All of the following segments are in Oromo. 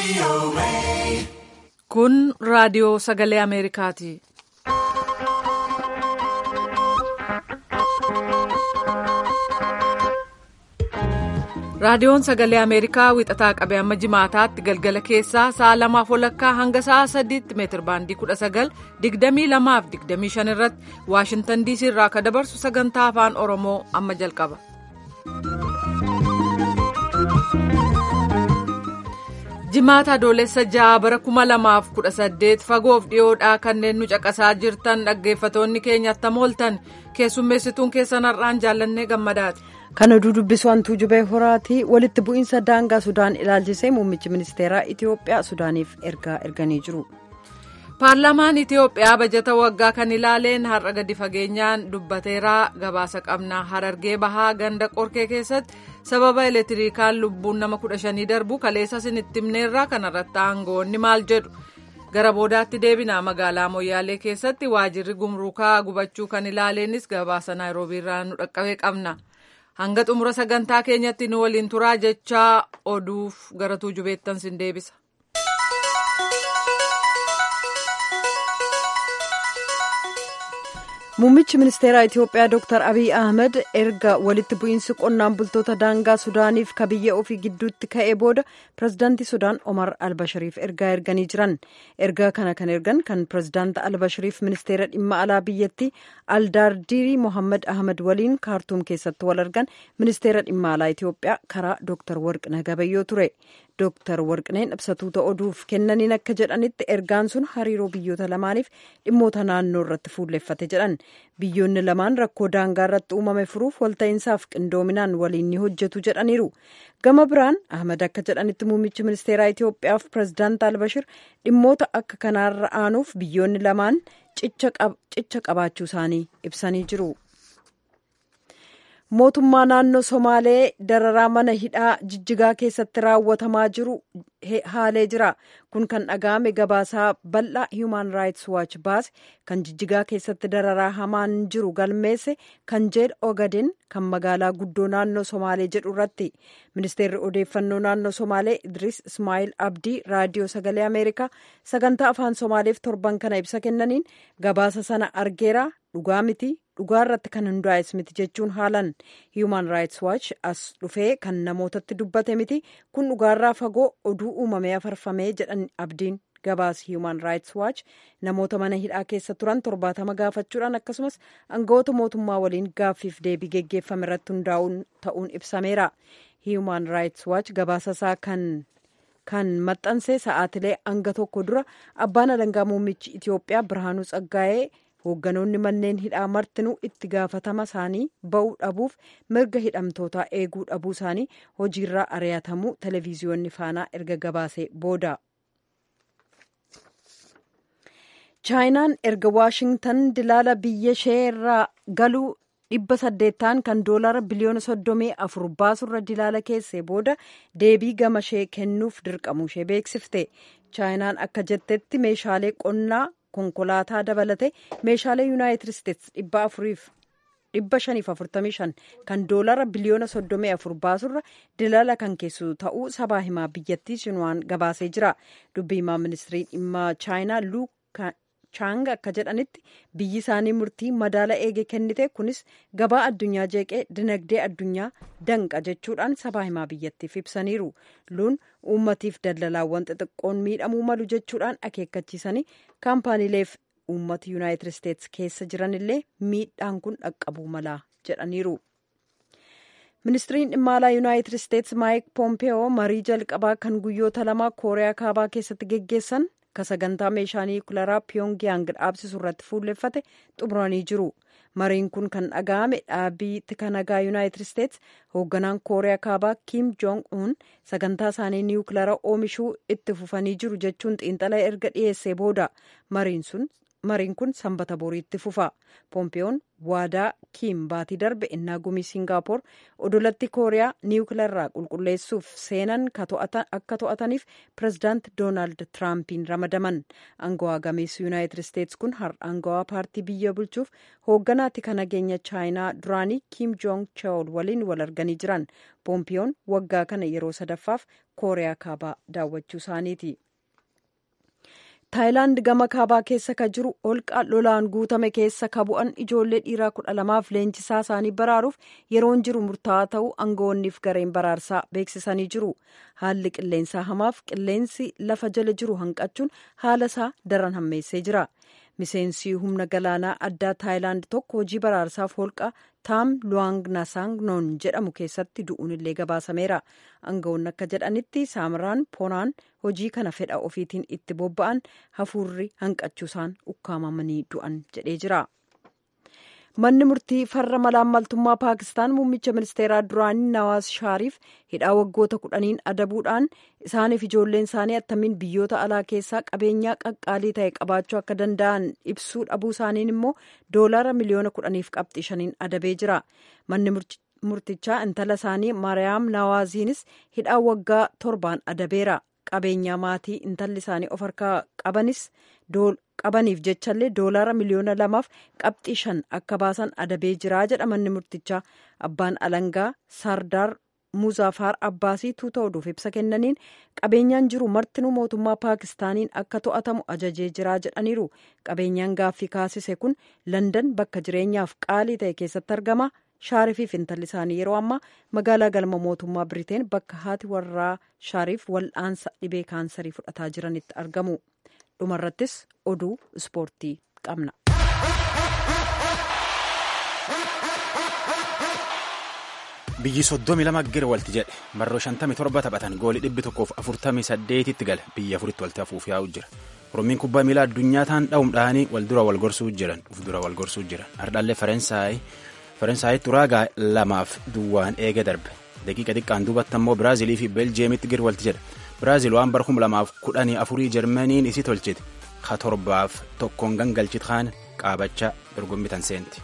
Kun raadiyoo sagalee Ameerikaati. Raadiyoon sagalee Ameerikaa wixataa qabee amma jimaataatti galgala keessaa sa'a lamaaf walakkaa hanga sa'a sadiitti meetir baandii kudha sagal digdamii lamaaf digdamii shan irratti Waashintan diisii irraa akka dabarsu sagantaa afaan Oromoo amma jalqaba. Jimaata adoolessa ja'a bara kuma lamaaf kudha saddeet fagoof dhiyoodhaa kanneen nu caqasaa jirtan dhaggeeffatoonni keenya attam ooltan keessummeessituun keessan har'aan jaallannee gammadaati. Kan oduu dubbisu hantuu jubee horaati walitti bu'iinsa daangaa Sudaan ilaalchisee muummichi ministeeraa Itiyoophiyaa Sudaaniif ergaa erganii jiru. Paarlaamaan Itiyoophiyaa bajata waggaa kan ilaaleen har'a gadi fageenyaan dubbateeraa gabaasa qabna harargee bahaa ganda qorkee keessatti sababa elektirikaan lubbuun nama kudha shanii darbu kaleessa isinitti himneerraa kanarratti aangoonni maal jedhu gara boodaatti deebina magaalaa moyyaalee keessatti waajirri gumruukaa gubachuu kan ilaaleenis gabaasa naayiroobiirraa nu dhaqqabee qabna. hanga xumura sagantaa keenyatti nu waliin turaa jechaa oduuf gara tuujubeettan sin deebisa. Muummichi ministeeraa Itiyoophiyaa Dr. Abiy Ahmed erga walitti bu'iinsi qonnaan bultoota daangaa Sudaaniif ka biyya ofii gidduutti ka'ee booda pirezidaantii Sudaan Omar Albashiriif ergaa erganii jiran. Ergaa kana kan ergan kan pirezidaanta Albashiriif ministeera dhimma alaa biyyattii Aldaardirii Mohammad Ahmed waliin kaartuum keessatti wal argan ministeera dhimma alaa Itiyoophiyaa karaa Dr. Warqina Gabayyoo ture. Dr. Warqineen ibsatuuta oduuf kennaniin akka jedhanitti ergaan sun hariiroo biyyoota lamaaniif dhimmoota naannoo irratti fuulleffate jedhan. Biyyoonni lamaan rakkoo daangaa irratti uumame furuuf walta'iinsaaf qindoominaan waliin ni hojjetu jedhaniiru. Gama biraan Ahmad akka jedhanitti muummichi ministeeraa Itiyoophiyaaf pirezidaant Albashir dhimmoota akka kanaarra aanuuf biyyoonni lamaan cicha qabaachuu isaanii ibsanii jiru. mootummaa naannoo somaalee dararaa mana hidhaa jijjigaa keessatti raawwatamaa jiru haalee jira kun kan dhaga'ame gabaasaa bal'aa human rights watch baase kan jijjigaa keessatti dararaa hamaan jiru galmeesse kan jeel ogaden kan magaalaa guddoo naannoo somaalee jedhu irratti ministeerri odeeffannoo naannoo somaalee idris ismaa'il abdii raadiyoo sagalee ameerikaa sagantaa afaan somaaleef torban kana ibsa kennaniin gabaasa sana argeera dhugaa miti dhugaa irratti kan hundaa'es miti jechuun haalan human rights watch as dhufee kan namootatti dubbate miti kun dhugaarraa fagoo oduu uumamee afarfamee jedhan abdiin gabaas human rights watch namoota mana hidhaa keessa turan torbaatama gaafachuudhaan akkasumas aangawoota mootummaa waliin gaaffiif deebii geggeeffame irratti hundaa'uun ta'uun ibsameera human rights watch gabaasasaa kan kan maxxanse sa'aatilee hanga tokko dura abbaan alangaa muummichi itiyoophiyaa birhaanuu tsaggaa'ee hoogganoonni manneen hidhaa martinuu itti gaafatama isaanii ba'uu dhabuuf mirga hidhamtootaa eeguu dhabuu isaanii hojiirraa ari'atamuu televiziyoonni faanaa erga gabaasee booda. chaayinaan erga waashingtan dilaala biyya ishee irraa galuu dhibba saddeettaan kan doolara biliyoona soddomii afur baasurra dilaala keessee booda deebii gama ishee kennuuf dirqamuu ishee beeksifte chaayinaan akka jettetti meeshaalee qonnaa konkolaataa dabalate meeshaalee yuunaayitid isteetsi dhibba afuriif dhibba shaniif afurtamii shan kan doolara biliyoona soddomii afur baasurra dilaala kan keessu ta'uu sabaa himaa biyyattii shiinwaan gabaasee jira dubbii himaa ministirii dhimma chaayinaa luu chaang akka jedhanitti biyyi isaanii murtii madaala eege kennite kunis gabaa addunyaa jeeqee dinagdee addunyaa danqa jechuudhaan sabaa himaa biyyattiif ibsaniiru luun uummatiif daldalaawwan xixiqqoon miidhamuu malu jechuudhaan akeekkachiisanii kaampaaniileef uummata yuunaayitid isteetsi keessa jiranillee miidhaan kun dhaqqabuu mala jedhaniiru. ministiriin dhimma alaa yuunaayitid isteetsi maayik poompeyoo marii jalqabaa kan guyyoota lama kooriyaa kaabaa keessatti geggeessan ka sagantaa meeshaa niwukilaraa piyongiyaang dhaabsisu irratti fuulleffate xumuranii jiru mariin kun kan dhaga'ame dhaabii tika nagaa yuunaayitid isteetsi hoogganaan kooriyaa kaabaa kiim joong uun sagantaa isaanii niwukilaraa oomishuu itti fufanii jiru jechuun xiinxala erga dhiyeessee booda mariin sun mariin kun sanbata boriitti fufa poompiyoon waadaa kiim baatii darbe innaa gumii siingaappoor odolatti kooriyaa niwukilarraa qulqulleessuuf seenan akka to'ataniif pirezidaant doonaald tiraampiin ramadaman angawaa gameessu yuunaayitid isteetsi kun har'a angawaa paartii biyya bulchuuf hoogganaatti kan nageenya chaayinaa duraanii kiim joong cheol waliin wal arganii jiran poompiyoon waggaa kana yeroo sadaffaaf kooriyaa kaabaa daawwachuu isaaniiti. taayilaand gama kaabaa keessa ka jiru holqa lolaan guutame keessa ka bu'an ijoollee dhiiraa kudha lamaaf leenjisaa isaanii baraaruuf yeroon jiru murtaa'aa ta'uu aangawoonniif gareen baraarsaa beeksisanii jiru haalli qilleensaa hamaaf qilleensi lafa jala jiru hanqachuun haala isaa daran hammeessee jira miseensi humna galaanaa addaa taayilaand tokko hojii baraarsaaf holqa taam luwaang nasaangnoon jedhamu keessatti du'uun illee gabaasameera aangawoonni akka jedhanitti saamiraan poonaan hojii kana fedha ofiitiin itti bobba'an hafuurri hanqachuusaan ukkaamamanii du'an jedhee jira. manni murtii farra malaammaltummaa paakistaan muummicha ministeeraa duraanii nawaas shaariif hidhaa waggoota kudhaniin adabuudhaan isaaniif ijoolleen isaanii attamiin biyyoota alaa keessaa qabeenyaa qaqqaalii ta'e qabaachuu akka danda'an ibsuu dhabuu isaaniin immoo doolaara miliyoona kudhaniif qabxii shaniin adabee jira manni murtichaa intala isaanii maariyaam nawaaziinis hidhaa waggaa torbaan adabeera qabeenyaa maatii intalli isaanii of harkaa qabanis qabaniif jechallee doolaara miliyoona lamaaf qabxii shan akka baasan adabee jiraa jedha manni murtichaa abbaan alangaa sardaar muzaafar abbaasii tuuta oduuf ibsa kennaniin qabeenyaan jiru martinuu mootummaa paakistaaniin akka to'atamu ajajee jiraa jedhaniiru qabeenyaan gaaffii kaasise kun landan bakka jireenyaaf qaalii ta'e keessatti argama shaarifiif intalli isaanii yeroo ammaa magaalaa galma mootummaa biriteen bakka haati warraa shaariif wal'aansa dhibee kaansarii fudhataa jiranitti argamu dhumarrattis oduu ispoortii qabna. biyyi soddomi lama gara walti jedhe marroo shantami torba taphatan goolii dhibbi tokkoof afurtamii saddeetitti gale biyya afuritti walti hafuuf yaa'u jira oromiin kubbaa miilaa addunyaa taan dha'uum dha'anii wal dura wal gorsuu jiran uf dura wal gorsuu jiran hardhaallee faransaay faransaayit uraagaa lamaaf duwwaan eega darbe daqiiqa xiqqaan duubatti ammoo biraazilii fi beeljeemitti gara walti jedhe biraazil waan bara kuma lamaaf kudhanii afurii jarmaniin isi tolchite ka torbaaf tokkoon gangalchit kaan qaabachaa dorgommii tan seenti.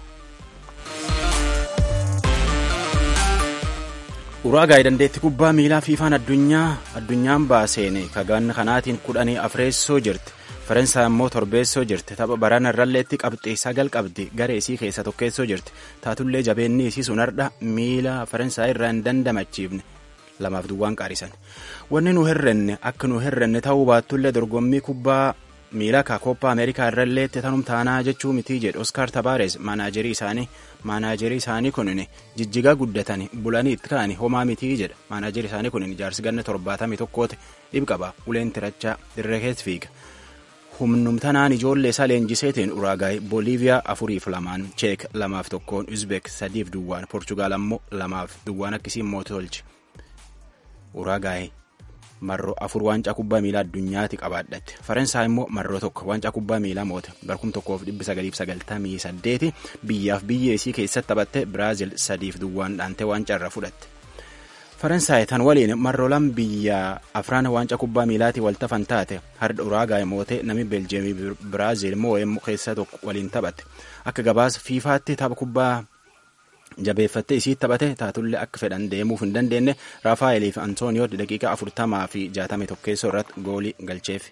uraagaa dandeetti kubbaa miilaa fiifaan addunyaa addunyaan baaseene kaganna kanaatiin kudhanii afreessoo jirti faransaay immoo torbeessoo jirti tapha barana irralleetti qabxii sagal qabdi garee isii keessa tokkeessoo jirti taatullee jabeenni isii sun hardha miila faransaay irraa hin dandamachiifne lamaaf duwwaan qaarisan wanni nu herrenne akka nu herrenne ta'uu baattullee dorgommii kubbaa miila ka koppaa ameerikaa irralleetti tanum taanaa jechuu mitii jedhe oskaar tabaares maanaajerii isaanii maanaajerii isaanii kunin jijjigaa guddatan bulanii itti ka'ani homaa mitii jedha maanaajerii isaanii kunin jaarsi ganna torbaatamii tokkoote dhibqaba uleen tirachaa dirree keessa fiiga humnumtanaan ijoollee isaa leenjiseetiin uraagaay booliiviyaa afuriif lamaan cheek lamaaf tokkoon uzbek sadiif duwwaan poorchugaal ammoo lamaaf duwwaan akkasiin mootii tolche uraagaay marroo afur waancaa kubbaa miilaa addunyaati qabaadhatte faransaay immoo marroo tokko waancaa kubbaa miilaa moote barkum tokkoof dhibbi sagaliif sagaltamii saddeeti biyyaaf biyya isii keessatti taphatte biraazil sadiif duwwaan dhaantee waancaa irra fudhatte faransaay tan waliin marroolan biyya afraan waancaa kubbaa miilaatii waltafan taate hardha uraagaay moote nami beeljeemii biraazil moo'ee keessa tokko waliin taphatte akka gabaasa fiifaatti tapha kubbaa jabeeffattee isii taphate taatullee akka fedhan deemuuf hin dandeenye raafaayelii fi antooniyoo daqiiqaa afurtamaa fi jaatamii tokkeessoo irratti goolii galcheef.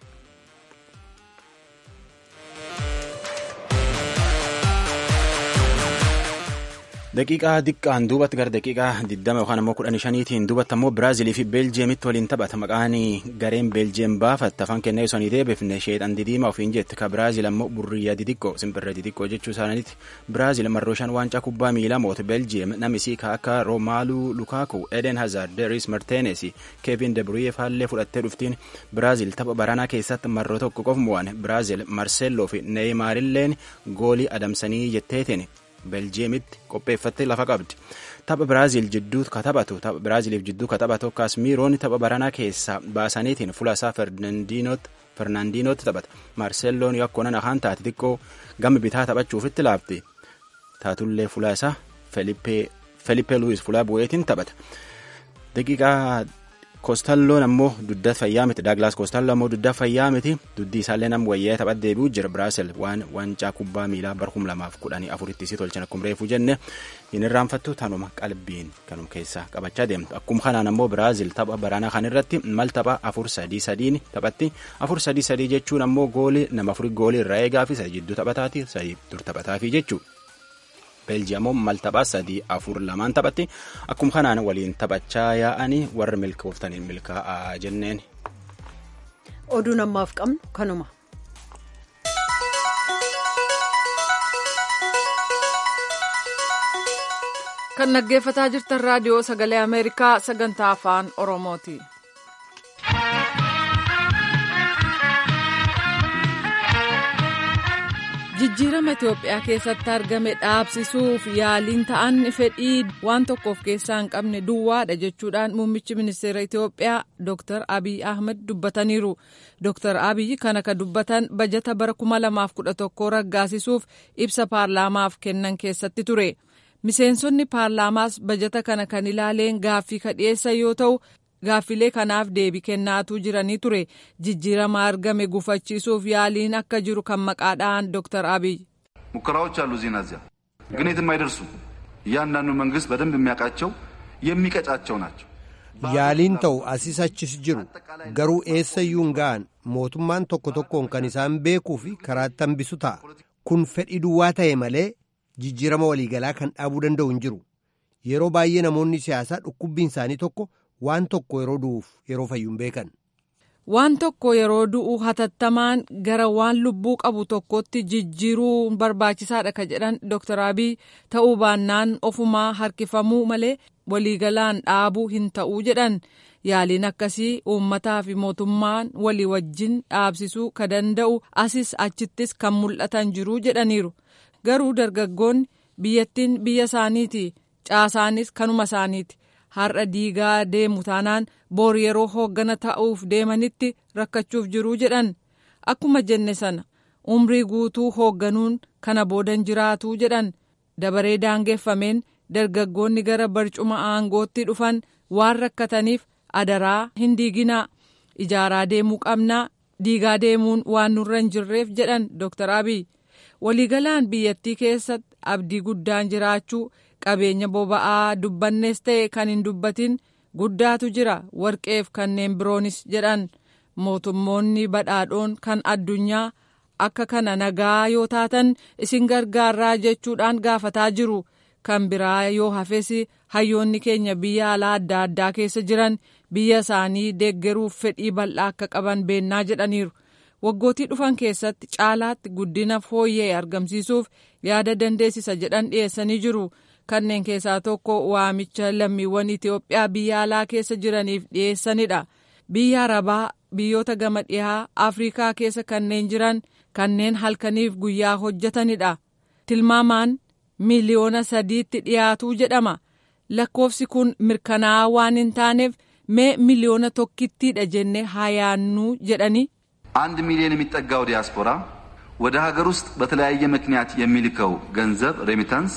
daqiiqaa diqqaan duubatti gara daqiiqaa 20 yookaan ammoo 15tiin duubatti ammoo biraazilii fi beeljeemitti waliin taphata maqaan gareen beeljeem baafatte afaan kennee osoo hin deebifne sheexan didiimaa ofiin jette ka biraazil ammoo burriyyaa didiqqoo simbirra didiqqoo jechuu isaaniiti biraazil marroo shan waancaa kubbaa miilaa moote beeljeem namisii ka akka roomaaluu lukaaku eden hazard deris marteenes keevin debruyee faallee fudhattee dhuftiin biraazil tapha baranaa keessatti marroo tokko qof mo'an biraazil marseelloo fi neeyimaarilleen goolii adamsanii jetteetiin beljeemitti qopheeffattee lafa qabdi tapha biraazil jidduu ka taphatu tapha biraaziliif jidduu ka taphatu kaasmiiroon tapha baranaa keessaa baasaniitiin fuula isaa fernaandiinootti taphata maarseelloon yakkonan ahaan taate xiqqoo gama bitaa taphachuufitti laafti taatullee fuula isaa felippee luwis fuula bu'eetiin taphata daqiiqaa koostalloon ammoo dudda fayyaa miti daaglaas koostalloo ammoo dudda fayyaa miti duddi isaallee nam wayyee taphat deebi'u jira biraasel waan wancaa kubbaa miilaa bar kum lamaaf kudhanii afuritti isii tolchan akkuma reefu jenne hin irraanfattu tanuma qalbiin kanum keessaa qabachaa deemtu akkuma kanaan ammoo biraazil tapha baraanaa kan irratti mal tapha afur sadii sadiin taphatti afur sadii sadii jechuun ammoo goolii nama afurii goolii irraa eegaa fi sadii jidduu taphataati sadii dur taphataafi jechuudha. beeljiyamoo mal taphaa sadii afur lamaan taphatti akkuma kanaan waliin taphachaa yaa'anii warri milkooftaniin milkaa'aa jenneen. oduun ammaaf qabnu kanuma. kan dhaggeeffataa jirtan raadiyoo sagalee ameerikaa sagantaa afaan oromooti. jijjiirama itiyoophiyaa keessatti argame dhaabsisuuf yaaliin ta'an fedhii waan tokkoof keessaa hin qabne duwwaadha jechuudhaan muummichi ministeera itiyoophiyaa dr abiy ahmed dubbataniiru dr abiy kana ka dubbatan bajata bara 2011 raggaasisuuf ibsa paarlaamaaf kennan keessatti ture miseensonni paarlaamaas bajata kana kan ilaaleen gaaffii ka dhiyeessan yoo ta'u gaaffilee kanaaf deebii kennaatuu jiranii ture jijjiirama argame gufachiisuuf yaaliin akka jiru kan maqaadhaan ዶክተር አብይ ሙከራዎች አሉ እዚህና እዚያ ግን የትም አይደርሱም። እያንዳንዱ መንግስት በደንብ የሚያውቃቸው የሚቀጫቸው ናቸው። yaaliin ta'u asis achis jiru garuu eessayyuu hin ga'an mootummaan tokko tokkoon kan isaan beekuu fi karaatti hambisu ta'a kun fedhii duwwaa ta'e malee jijjiirama waliigalaa kan dhaabuu danda'u hin jiru yeroo baay'ee namoonni siyaasaa dhukkubbiin isaanii tokko waan tokko yeroo du'uuf yeroo fayyuun beekan. waan tokko yeroo du'u hatattamaan gara waan lubbuu qabu tokkotti jijjiiruu barbaachisaadha ka jedhan dr abiy ta'uu baannaan ofumaa harkifamuu malee waliigalaan dhaabuu hin ta'uu jedhan yaaliin akkasii uummataa fi mootummaan walii wajjin dhaabsisuu ka danda'u asis achittis kan mul'atan jiruu jedhaniiru garuu dargaggoonni biyyattiin biyya isaaniiti caasaanis kanuma isaaniiti. har'a diigaa deemu taanaan boor yeroo hooggana ta'uuf deemanitti rakkachuuf jiruu jedhan akkuma jenne sana umrii guutuu hoogganuun kana boodan jiraatuu jedhan dabaree daangeffameen dargaggoonni gara barcuma aangootti dhufan waan rakkataniif adaraa hin diiginaa ijaaraa deemuu qabnaa diigaa deemuun waan nurra hin jirreef jedhan dr abiy waliigalaan biyyattii keessatti abdii guddaan jiraachuu qabeenya boba'aa dubbannees ta'e kan hin dubbatin guddaatu jira warqeef kanneen biroonis jedhan mootummoonni badhaadhoon kan addunyaa akka kana nagaa yoo taatan isin gargaarraa jechuudhaan gaafataa jiru kan biraa yoo hafes hayyoonni keenya biyya alaa adda addaa keessa jiran biyya isaanii deeggaruuf fedhii bal'aa akka qaban beennaa jedhaniiru. waggootii dhufan keessatti caalaatti guddina fooyya'e argamsiisuuf yaada dandeessisa jedhan dhiyeessanii jiru. kanneen keessaa tokko waamicha lammiiwwan Itoophiyaa biyya alaa keessa jiraniif dhiyeessanidha. Biyya Arabaa biyyoota gama dhihaa Afrikaa keessa kanneen jiran kanneen halkaniif guyyaa hojjetanidha. Tilmaamaan miliyoona sadiitti dhiyaatuu jedhama. Lakkoofsi kun mirkanaa'aa waan hin taaneef mee miliyoona tokkittiidha jennee haa yaannuu jedhanii. አንድ ሚሊዮን የሚጠጋው ዲያስፖራ ወደ ሀገር ውስጥ በተለያየ ምክንያት የሚልከው ገንዘብ ሬሚታንስ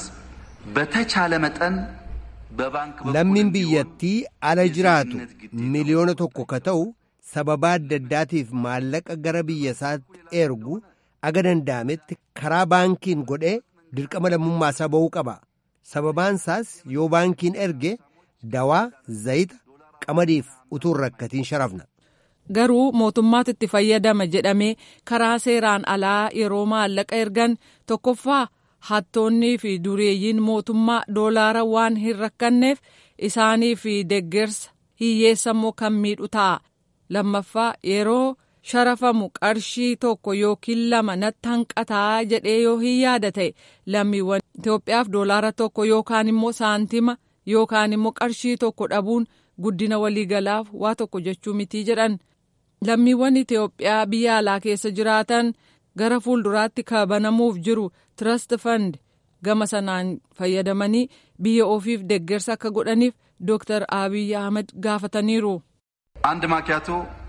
በተቻለ መጠን በባንክ lammiin biyyattii ala jiraatu miliyoona tokko ka ta'u sababaa adda addaatiif maallaqa gara biyya isaatti ergu aga danda'ametti karaa baankiin godhee dirqama lammummaa isaa ba'uu qaba sababaan isaas yoo baankiin erge dawaa zayita qamadiif utuu hin rakkatiin sharafna. garuu mootummaatti itti fayyadama jedhamee karaa seeraan alaa yeroo maallaqa ergan tokkoffaa hattoonnii fi dureeyyiin mootummaa doolaara waan hin rakkanneef isaanii fi deggersa hiyyeessammoo kan miidhu ta'a lammaffaa yeroo sharafamu qarshii tokko yookiin lama natti hanqataa jedhee yoo hin yaada ta'e lammiiwwan Itoophiyaaf doolaara tokko yookaan immoo saantima yookaan immoo qarshii tokko dhabuun guddina waliigalaaf waa tokko jechuu mitii jedhan. lammiiwwan Itoophiyaa biyya alaa keessa jiraatan gara fuulduraatti kabanamuuf jiru Trust Fund gama sanaan fayyadamanii biyya ofiif deggersa akka godhaniif Dr. Abiy Ahmed gaafataniiru. አንድ ማኪያቶ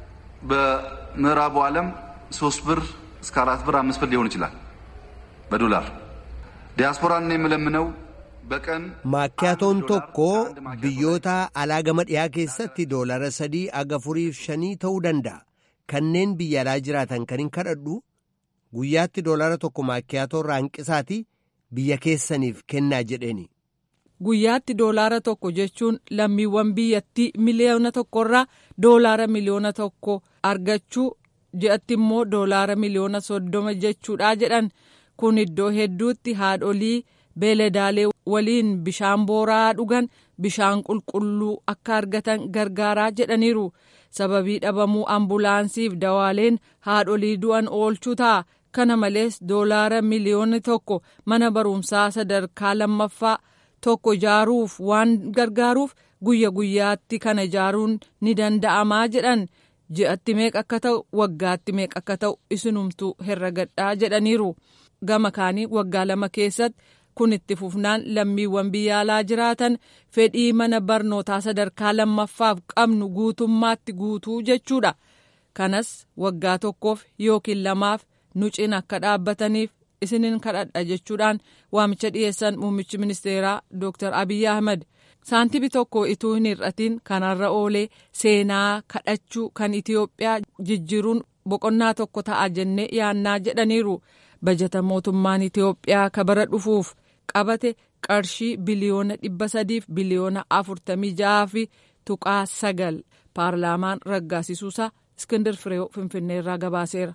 በምዕራቡ ዓለም ሶስት ብር እስከ አራት ብር አምስት ብር ሊሆን ይችላል በዶላር ዲያስፖራን የምለምነው በቀን maakkiyaatoon tokko biyyoota alaa gama dhiyaa keessatti doolara sadii aga furiif shanii ta'uu danda'a kanneen biyya alaa jiraatan kan hin kadhadhu guyyaatti doolara tokko maakkiyaatoo irraa hanqisaati biyya keessaniif kennaa jedheeni. Guyyaatti doolaara tokko jechuun lammiiwwan biyyattii miliyoona tokkorraa doolaara miliyoona tokko argachuu ji'atti immoo doolaara miliyoona soddoma jechuudha jedhan kun iddoo hedduutti haadholii beeladaalee waliin bishaan booraa dhugan bishaan qulqulluu akka argatan gargaaraa jedhaniiru sababii dhabamuu ambulaansiif dawaaleen haadholii du'an oolchuu ta'a kana malees doolaara miliyoona tokko mana barumsaa sadarkaa lammaffaa. tokko ijaaruuf waan gargaaruuf guyya guyyaatti kana ijaaruun ni danda'amaa jedhan ji'atti meeqa akka ta'u waggaatti meeqa akka ta'u isinumtuu herregadhaa jedhaniiru gama kaanii waggaa lama keessatti kun itti fufnaan lammiiwwan biyya alaa jiraatan fedhii mana barnootaa sadarkaa lammaffaaf qabnu guutummaatti guutuu jechuudha kanas waggaa tokkoof yookiin lamaaf nu cina akka dhaabbataniif isinin kadhadha jechuudhaan waamicha dhiyeessan muummichi ministeeraa Dr. Abiyyi Ahmad saantibi tokko ituu hin hir'atiin kanarra oolee seenaa kadhachuu kan Itiyoophiyaa jijjiiruun boqonnaa tokko ta'a jennee yaannaa jedhaniiru bajata mootummaan Itiyoophiyaa kabara dhufuuf qabate qarshii biliyoona dhibba sadiif biliyoona afurtamii ja'aa fi tuqaa sagal paarlaamaan raggaasisuusaa Iskindir Fireew Finfinneerraa gabaaseera.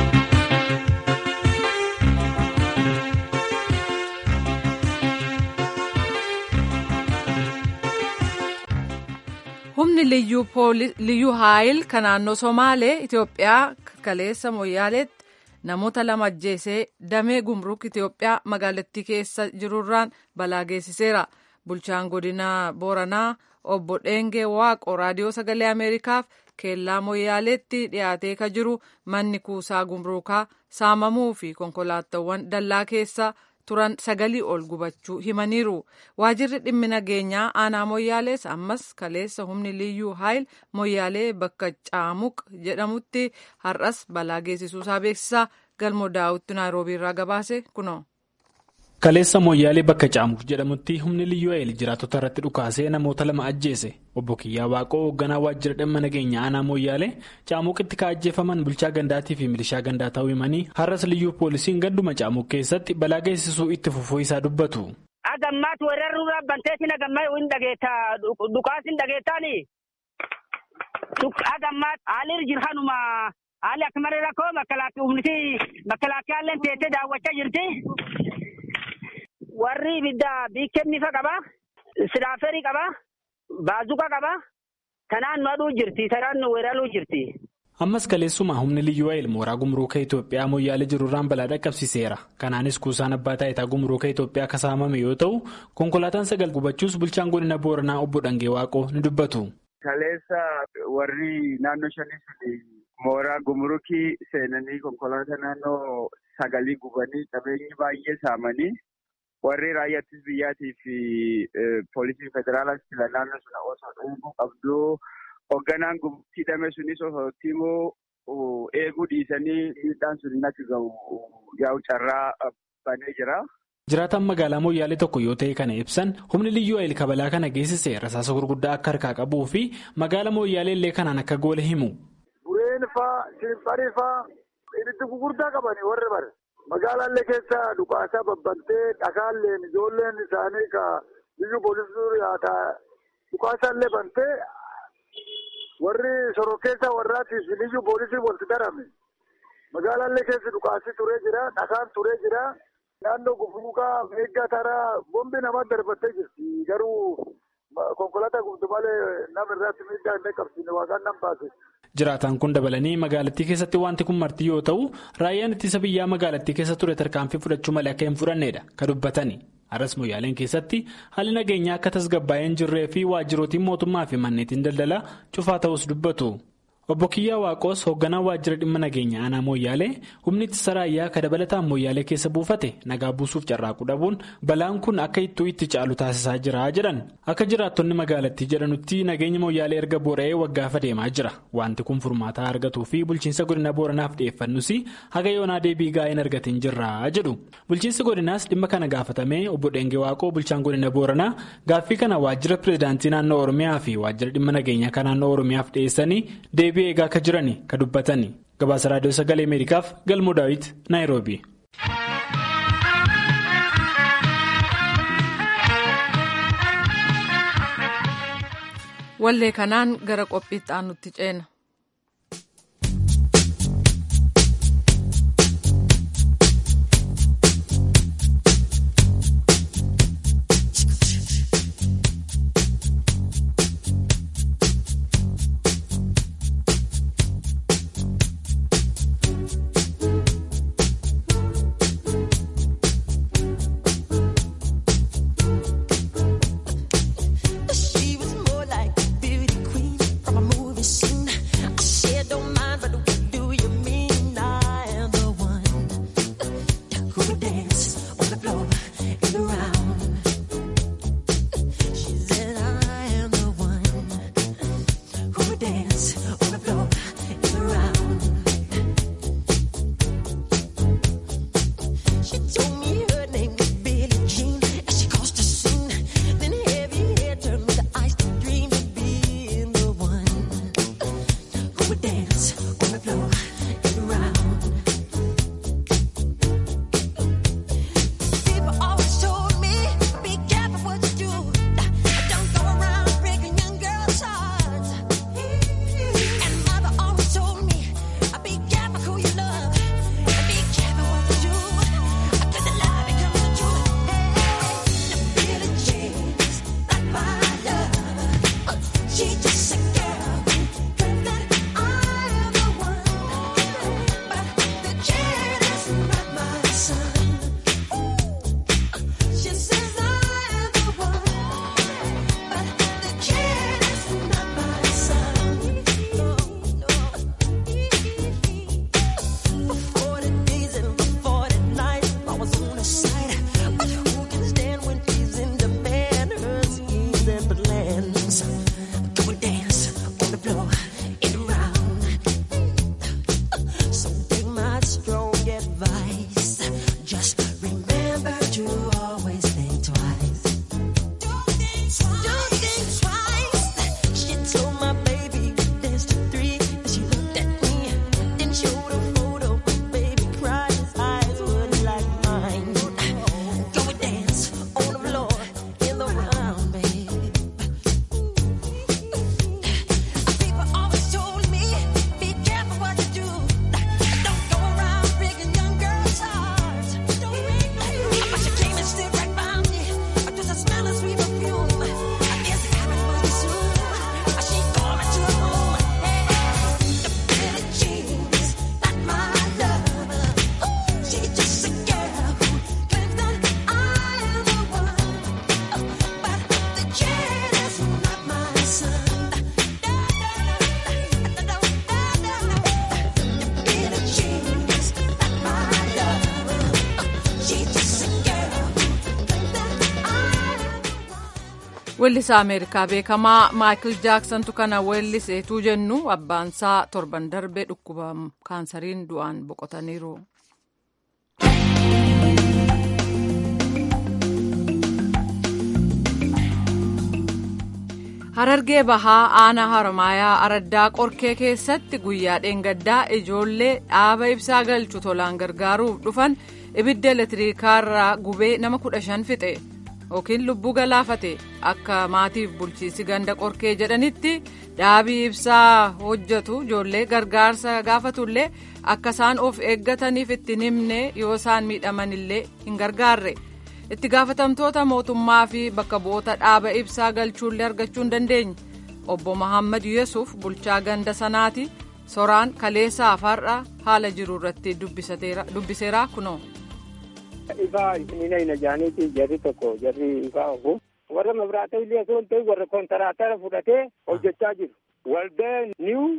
humni liyyuu haayil kan naannoo somaalee itiyoophiyaa kaleessa moyyaaleetti namoota lama ajjeesee damee gumruk itiyoophiyaa magaalattii keessa jirurraan balaa geessiseera bulchaan godina booranaa obbo dheengee waaqo raadiyoo sagalee ameerikaaf keellaa moyyaaleetti dhiyaatee ka jiru manni kuusaa gumruukaa saamamuu fi konkolaataawwan dallaa keessa turan sagalii ol gubachuu himaniiru waajirri dhimmi nageenyaa aanaa moyyaalees ammas kaleessa humni liyyuu haayil moyyaalee bakka caamuq jedhamutti har'as balaa geessisuusaa beeksisaa galmoo daawwitti naayiroobii irraa gabaase kunoo. Kaleessa Moyyaalee bakka Caamuq jedhamutti humni liyyuu haayil jiraatota irratti dhukaasee namoota lama ajjeese obbo Kiyyaa Waaqoo hoogganaa waajjira dhimma nageenya aanaa Moyyaalee Caamuqitti ka ajjeefaman bulchaa gandaatii fi milishaa gandaa ta'uu himanii har'as liyyuu poolisiin ganduma Caamuq keessatti balaa geessisuu itti fufuu isaa dubbatu. Agammaatu weeraruu banteetiin agammaa hin dhageettaa dhukaasiin dhageettaani. Agammaat haalli jirhanuma haalli akka malee rakkoo makalaakkii humniti makalaakkiyyaallee teessee daawwachaa jirti. warri ibidda biikkennifa qaba silaaferii qaba baazuqa qaba kanaan nu aduu jirti sanaan nu weeraruu jirti. ammas kaleessuma humni liyyuu haayil mooraa gumruuka Itoophiyaa moyyaalee jirurraan balaa dhaqqabsiiseera kanaanis kuusaan abbaa taayitaa gumruuka Itoophiyaa akka saamame yoo ta'u konkolaataan sagal gubachuus bulchaan godina booranaa obbo Dhangee Waaqoo ni dubbatu. kaleessa warri naannoo shanii suni mooraa gumruukii seenanii konkolaataa naannoo sagalii gubanii qabeenyi baay'ee saamanii. warri raayyaattis biyyaatii fi poolisiin federaalaas sila naannoo sana osoo eeguu qabdu hoogganaan gumruukii hidhame sunis osoo immoo eeguu dhiisanii miidhaan sun akka gahu yaa'u carraa banee jira. Jiraataan magaalaa Moyyaalee tokko yoo ta'e kana ibsan humni liyyuu haayil kabalaa kana geessise rasaasa gurguddaa akka harkaa qabuu fi magaalaa Moyyaalee illee kanaan akka goole himu. Bureen faa, Shimpharii faa, ibiddi gurguddaa qabanii warri bare. magaalaallee keessa dhukaasaa babbantee dhakaalleen ijoolleen isaanii ka biyyu poolisii yaata dhukaasaallee bantee warri sorokkeessaa warraatiif biyyu poolisii walitti darame magaalaallee keessa dhukaasii turee jira dhakaan turee jira naannoo gufuuqaa meeggaa taraa bombi nama darbattee jirti garuu konkolaataa gubdu malee nama irratti miidhaa hin qaqqabsiine waaqaan nan baase. Jiraataan kun dabalanii magaalattii keessatti wanti kun marti yoo ta'u raayyaan ittisa biyyaa magaalattii keessa ture tarkaanfii fudhachuu malee akka hin fudhannedha kan dubbatani. Har'as moyyaaleen keessatti haalli nageenyaa akka tasgabbaa'ee hin jirree fi waajjirootiin mootummaa fi manneetiin daldalaa cufaa ta'us dubbatu. Obbo Kiyyaa Waaqoos hoogganaa waajjira dhimma nageenya aanaa Mooyyaalee humni ittisa raayyaa ka dabalataan Mooyyaalee keessa buufate nagaa buusuuf carraaquu dhabuun balaan kun akka ittuu itti caalu taasisaa jira jedhan. Akka jiraattonni magaalattii jedhanutti nageenya Mooyyaalee erga boora'ee waggaafa deemaa jira. Wanti kun furmaataa argatuu fi bulchiinsa godina Booranaaf dhiyeeffannus haga yoonaa deebii gaa'ee hin argatin jirra jedhu. Bulchiinsi godinaas dhimma kana gaafatamee obbo Dheengee Waaqoo bulchaan godina Booranaa gaaffii kana waajjira pireezidaantii naannoo Oromiyaa fi waajjira dhimma nageenyaa kan naannoo Oromiyaaf dhiyeessanii deebii eegaa akka jirani ka dubbatani gabaasa raadiyoo sagalee ameerikaaf galmoo daawit naayiroobi. wallee kanaan gara qophiitti aanutti ceena. She was more like a beauty queen from a movie scene. I said, don't mind, but what do you mean? I am the one who would dance on the floor in the round. She said, I am the one who would dance on the floor in the round. She told me her name was Billie Jean, and she caused a scene. Then heavy hair turned with the ice to dream of being the one who would dance on the floor and around. People always told me, be careful what you do. Don't go around breaking young girls' hearts. And mother always told me, be careful who you love. And be careful what you do. Cause the lie becomes the truth. Hey, Billie Jean's not my love. She's just a girl who claims that I am the one. But the kid is not my son. She says I am the one, but the kid is not my son. For forty days and for forty nights, I was on his side. But who can stand when he's in demand? Her schemes and plans. Go and dance on the floor in the round. So take my strong advice. Just remember to always think twice. Don't think twice. She told my baby dance to three. And she looked at me, then showed a photo. Baby cried, his eyes were like mine. Go and dance on the floor in the round, baby. People always told me, be careful what you do. Don't go around breaking young girls' hearts. But she came and stood right by me. Just a smell of sweet perfume. I guess it happened must be soon. She called me to her room. Hey, the Billie Jean's not my love. She's just a girl who claims that I am the one. But the kid is not my son. Billie Jean's not my love. She's just a girl who claims that I am the one. Weellisaa Ameerikaa beekamaa Maayikil Jaaksantu kana weelliseetuu jennu abbaansaa torban darbee dhukkuba kaansariin du'aan boqotaniiru. Harargee bahaa aanaa harmaayaa araddaa qorkee keessatti guyyaa dheengaddaa ijoollee dhaaba ibsaa galchu tolaan gargaaruuf dhufan ibidda elektiriikaarraa gubee nama kudha shan fixe yookiin lubbuu galaafate akka maatiif bulchiinsi ganda qorkee jedhanitti dhaabii ibsaa hojjetu ijoollee gargaarsa gaafatullee akka isaan of eeggataniif ittiin himne yoo isaan miidhamanillee hin gargaarre. itti gaafatamtoota mootummaa fi bakka bu'oota dhaaba ibsaa galchuullee argachuu hin dandeenye obbo Mahammad Yesuuf bulchaa ganda sanaati soraan kaleessaa afaarra haala jiru irratti dubbiseera kunoo. Ifaa isiniina hin ajaaniiti jarri tokko jarri ifaa ogu warra mabraata illee osoo hin ta'in warra kontaraatara fudhatee hojjechaa jiru. Waldaa niw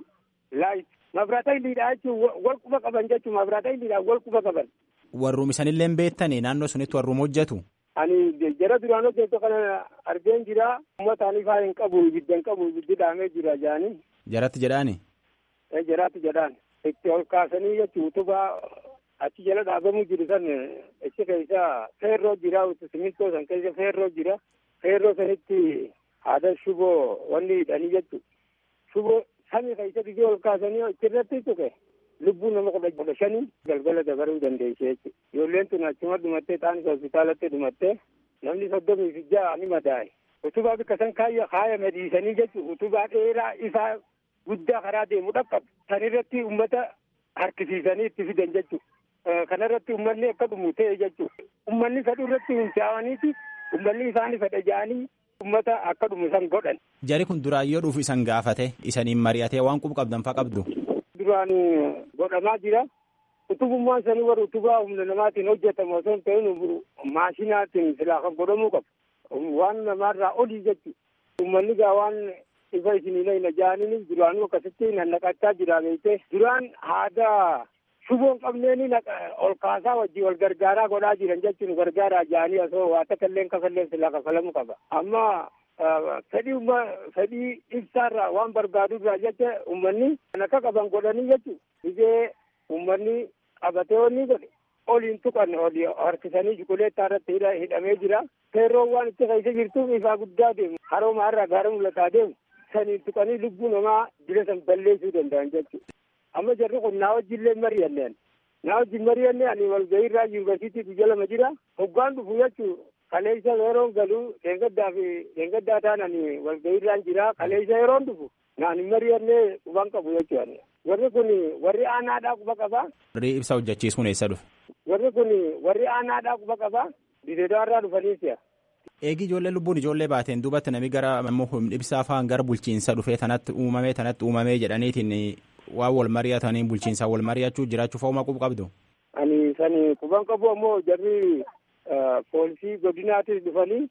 laayit mabraata hiliidhaa jechuun wal quba qaban jechuun mabraata hiliidhaa wal quba qaban. Warruum isanillee beektanii naannoo sunitti warruum hojjetu. Ani jara duraan hojjetu kana argeen jira uummataan ifaa hin qabu ibidda hin qabu ibiddi dhaamee jira jaanii. Jaratti jedhaani. Jaraatti jedhaan itti ol kaasanii jechuun utubaa achi jala dhaabamuu jiru san achi keessa feerroo jira simintoo san keessa feerroo jira feerroo sanitti haada shuboo wanni hidhanii jechuudha. Shuboo samii keessa biyya ol kaasanii achirratti tuqe lubbuu nama kudha shanii galgala dabaruu dandeesse jechuudha. Ijoolleen tun achuma dhumattee taanis hospitaalatti dhumattee namni soddomii fi ja'a ni madaa'e. Utubaa bikka san kaaya kaaya madiisanii jechuudha. Utubaa dheeraa ifaa guddaa karaa deemu dhaqqabu. San irratti uummata harkisiisanii itti fidan jechuudha. Kana irratti uummanni akka dhumu ta'e jechuudha. Uummanni fedhu irratti hundaa'aniiti uummanni isaanii fedha ja'anii uummata akka dhumu san godhan. Jari kun duraayyoo dhufu isan gaafate isaniin mari'atee waan qubu qabdan faa qabdu. Duraan godhamaa jira. Utubummaan sanii warra utubaa humna namaatiin hojjetamu osoo hin ta'in maashinaatiin silaa kan godhamuu qabu. Waan namaarraa olii jechuudha. Uummanni gaa waan ifa isinii na ja'aniin duraanuu akkasitti nannaqachaa jira beekte. Duraan haada shuboon qabneeni ol kaasaa wajjin wal gargaaraa godhaa jiran jechuun gargaaraa ja'anii osoo waa takka illee kafallee silaa kafalamuu qaba. Amma fedhii umma fedhii ibsaarraa waan barbaadurraa jecha uummanni kan akka qaban godhanii jechuudha. Biyya uummanni qabatee wanni godhe oliin tuqan olii harkisanii shukuleettaa irratti hidhamee jira. Feerroon waan itti keessa jirtuuf ifaa guddaa deemu. Harooma irraa gaara mul'ataa deemu. Saniin tuqanii lubbuu namaa dila san balleessuu danda'an jechuudha. Amma jarri kun naa wajjillee mari'anneen. Naa wajjin mari'annee ani walgahii irraa yuunivarsiitii guyya lama jira. Hoggaan dhufu jechuudha. Kaleessa yeroon galuu deengaddaa fi deengaddaa ta'an ani walgahii irraan jira. Kaleessa yeroon dhufu naan mari'annee quban qabu jechuudha. Warri kun warri aanaadhaa quba qabaa. Warri ibsa hojjechiisuun eessa dhufe? Warri kun warri aanaadhaa quba qabaa. Dideedaa irraa dhufanii si'a. Eegi ijoollee lubbuun ijoollee baateen duubatti namni gara ibsaa fa'aan gara bulchiinsa dhufee tanatti uumamee tanatti uumamee jedhaniitiin waan wal mari'atanii bulchiinsaa wal mari'achuu jiraachuuf hooma qubu qabdu. Ani sani quban qabu ammoo jarri poolisii godinaatis dhufanii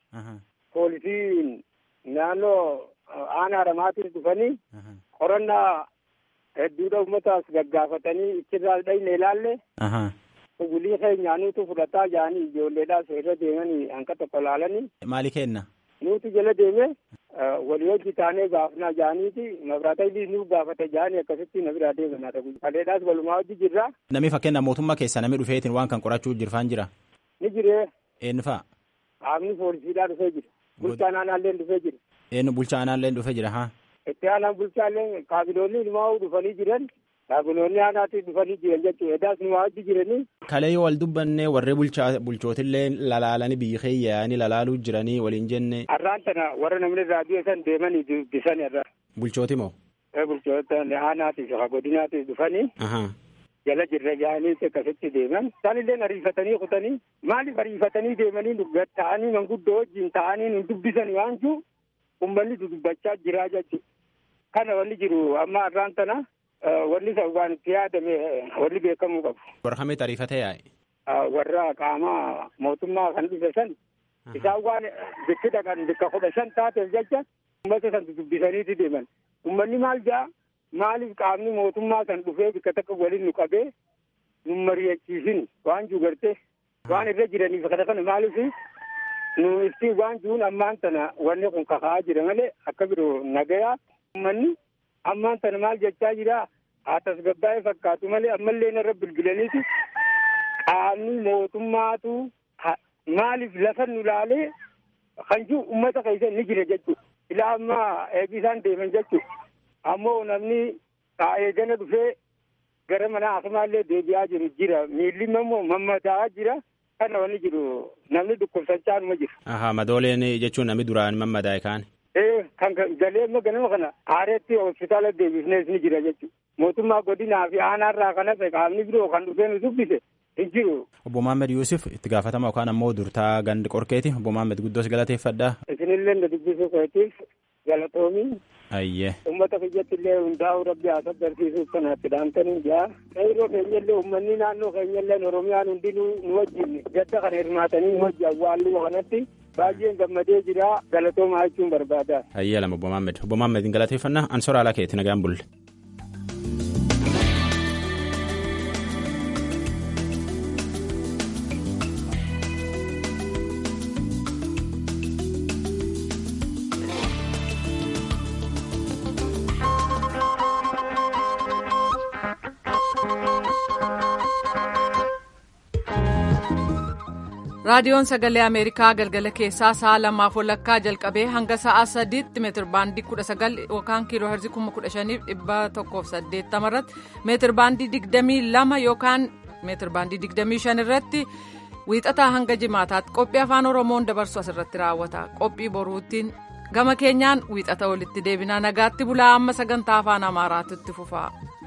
poolisiin naannoo aanaa haramaatis dhufanii qorannaa hedduudha uummataas gaggaafatanii ichirraa dhayne ilaalle. Bulii keenyaanuutu fudhataa jaanii ijoolleedhaas irra deemanii hanqa tokko laalanii. Maali kenna? Nuti jala deeme walii hojii taanee gaafnaa jaaniiti mabraata illee nu gaafate jaanii akkasitti na biraa deemanaa ta'u. Kaleedhaas walumaa hojii jirra. Namni fakkeenya mootummaa keessa namni dhufeetiin waan kan qorachuu jirfaan jira. Ni jiree. Eenyu fa'a? Qaamni poolisiidhaa dhufee jira. Bulchaan aanaallee dhufee jira. Eenyu bulchaa aanaallee dhufee jira haa? Itti aanaan bulchaallee kaabiloonni ilmaa dhufanii jiran. Kaabiloonni aanaatti dhufanii jiran jechuudha. Edaas nu hojii jiranii. Kalee yoo wal dubbanne warri bulchootillee lalaalanii biyyi keeyyaanii lalaaluu jiranii waliin jenne. Har'aan tana warra namni raadiyoo san deemanii dubbisan irra. Bulchooti moo? Bulchoota aanaatiif godinaatiif dhufanii. Jala jirra jaanii akkasitti deeman. Isaan illee ariifatanii kutanii maaliif ariifatanii deemanii ta'anii manguddoo wajjin ta'anii nu dubbisan waan jiru uummanni dubbachaa jiraa jechuudha. Kana wanni jiru amma har'aan tana. Wanni san waan itti yaadame wanni beekamuu qabu. Warra kamitti ariifatee yaa'e? Warra qaama mootummaa kan dhufe san isaan waan bikki dhaqan bikka kudha shan taateef jecha uummata san dubbisaniiti deeman. Uummanni maal jaa maaliif qaamni mootummaa san dhufee bikka takka waliin nu qabee nu mari'achiisin waan juu gartee waan irra jiraniif kana kana maaliif nu ibsi waan juun ammaan tana wanni kun kaka'aa jira malee akka biroo nagayaa uummanni. ammaan tana maal jechaa jira haa tasgabbaa'ee fakkaatu malee ammallee narra bilbilaniiti qaamni mootummaatu maaliif lafa nu laalee kan jiru uummata keessa ni jira jechuudha. Ilaa ammaa eegisaan deeman jechuudha. Ammoo namni eegana dhufee gara mana hakiimaallee deebi'aa jiru jira. Miilli immoo mammadaa'aa jira. Kana wanni jiru namni dhukkubsachaa numa jira. Ahaa madooleen jechuun namni duraan mammadaa'e kaan. Ee kan galee amma ganama kana aareetti hospitaala deebisnees ni jira jechuudha. Mootummaa godinaa fi aanaarraa kan hafe qaamni biroo kan dhufee nu dubbise hin jiru. Obbo Maammed Yuusuf itti gaafatama yookaan ammoo durtaa gandi qorkeeti. Obbo Maammed guddoos galateeffadha. Isinillee na dubbisuu keetiif galatoomii. Ayyee. Uummata biyyatti illee hundaa'uu rabbi haa sabbarsiisuuf kanaatti dhaamtanii jaa. Qeyroo keenyallee uummanni naannoo keenyallee Oromiyaan hundi nu wajjin gadda kana hirmaatanii nu wajji awwaalluu kanatti baay'een gammadee jira galatoomaa jechuun barbaada. Ayyee lama Obbo Maammed. Obbo Maammed galateeffannaa ansoora alaa keetti nagaan bulle. raadiyoon sagalee ameerikaa galgala keessaa sa'a lamaaf walakkaa jalqabee hanga sa'a sadiitti meetir baandii kudha sagal yookaan kiiloo herzii kuma kudha shaniif dhibba tokkoof saddeettama irratti meetir baandii digdamii lama yookaan meetir baandii digdamii shan irratti wiixataa hanga jimaataatti qophii afaan oromoon dabarsu asirratti raawwata qophii boruuttiin gama keenyaan wiixata walitti deebinaa nagaatti bulaa amma sagantaa afaan amaaraatti fufaa.